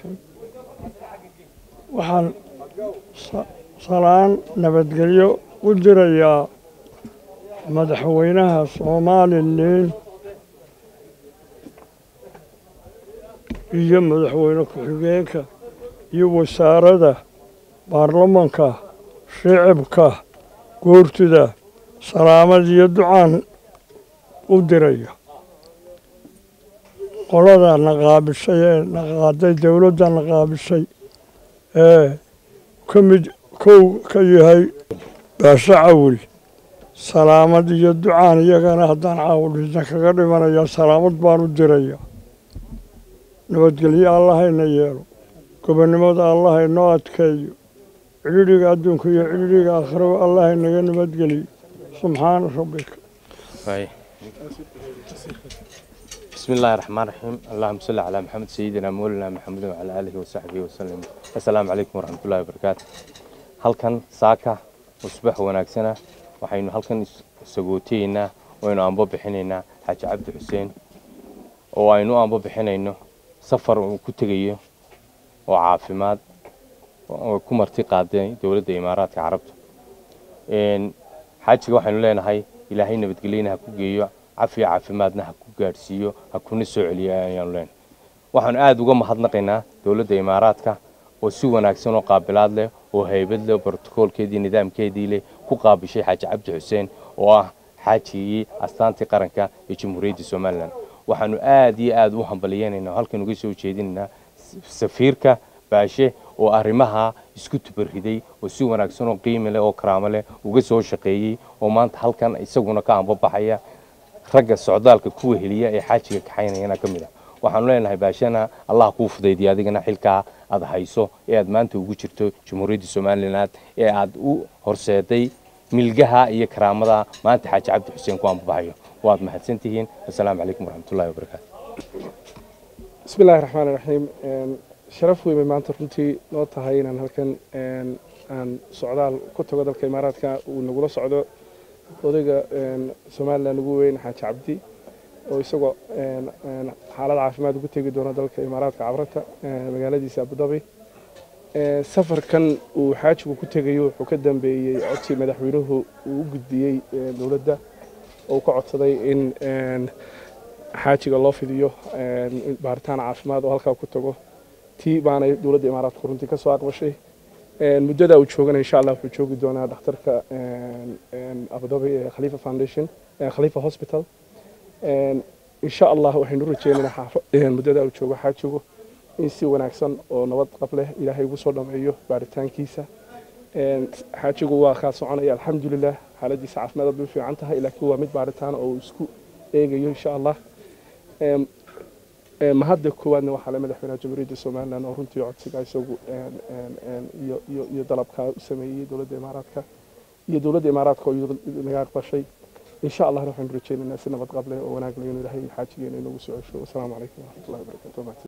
raxiim waxaan salaan nabadgelyo u dirayaa madaxweynaha somalilan iyo madaxweyne ku-xigeenka iyo wasaaradda baarlamanka shicibka goortida salaamad iyo ducaan u diraya qolada naqaabishay ee naqaaday dowladda naqaabishay ee ka mid kow ka yahay baashe cawil salaamad iyo ducaan iyagana haddaan caawilidna kaga dhimanaya salaamad baan u diraya nabadgelyo allahayna yeelo gobonnimada allahaynoo adkeeyo cidhidhiga adduunka iyo cidhidhiga aakhiraba allahaynaga nabadgeliyo subxaana rabbika بسم الله الرحمن الرحيم اللهم صل على محمد سيدنا مولانا محمد وعلى آله وصحبه وسلم السلام عليكم ورحمة الله وبركاته halkan saaka usbax wanaagsana waxaynu halkan sagootayeynaa waynu ambo bixinaynaa xaaji cabdi xuseen oo aynu ambo bixinayno safar uu ku tegayo oo caafimaad oo ku marti qaaday dowladda imaaraadka carabta xaajiga waxaynu leenahay ilaahay nabadgelyana ha ku geeyo cafiya caafimaadna ha ku gaadhsiiyo ha kuna soo celiyo ayaanu leenahay waxaanu aada uga mahadnaqaynaa dowladda imaaraadka oo si wanaagsan oo qaabilaad leh oo haybad leh brotokoolkeedii nidaamkeedii leh ku qaabishay xaaji cabdi xuseen oo ah xaajigii astaantii qaranka ee jamhuuriyadda somalilan waxaanu aada iyo aada u hambaliyeynaynaa oo halkan uga soo jeedinaynaa safiirka baashe oo arrimaha isku tubariday oo si wanaagsan oo qiimi leh oo karaamo leh uga soo shaqeeyey oo maanta halkan isaguna ka ambabaxaya ragga socdaalka kuwa heliya ee xaajiga kaxaynayana ka mid ah waxaanu leenahay baashana allah kuu fudaydiya adigana xilkaa aad hayso ee aad maanta ugu jirto jamhuuriyadda somalilan ee aad u horseeday milgaha iyo karaamada maanta xaaji cabdi xuseen ku ambabaxayo waad mahadsantihiin assalaamu calaykum waraxmatullahi wabarakaatu bismi illaahi raxmaan iraxiim sharaf weyn bay maanta runtii noo tahay inaan halkan aan socdaal ku tago dalka imaaraadka uu nagula socdo odayga somalilan ugu weyn xaaji cabdi oo isagoo xaalad caafimaad ugu tegi doono dalka imaaraadka cabrata magaaladiisa abudabi safarkan uu xaajigu ku tegayo wuxuu ka dambeeyey codsi madaxweynuhu uu u gudbiyey dowladda oo ka codsaday in xaajiga loo fidiyo baaritaan caafimaad oo halkaa ku tago tii baanay dowladda imaaraadka runtii ka soo aqbashay muddada uu joogana insha allah wuxuu joogi doonaa dhakhtarka abudabi ee khalifa foundation khalifa hospital insha allah waxaynu rajeynaynaa muddada uu joogo xaajigu in si wanaagsan oo nabad qab leh ilaahay ugu soo dhameeyo baaritaankiisa xaajigu waa kaa soconaya alxamdulilah xaaladiisa caafimaad aad bay u fiican tahay laakiin waa mid baaritaan oo uu isku eegayo insha allah mahadda koowaadna waxaa le madaxweynaha jamhuuriyadda somalilan oo runtii codsiga isagu iyo dalabkaa u sameeyey dowladda imaaraadka iyo dowladda imaaraadka oo naga aqbashay insha allahna waxaynu rajeynaynaa si nabad qab leh oo wanaag leh inuu ilaahay xaajigeena inoogu soo cesho wasalaamu calaykum waraxmatullahi wabarakatu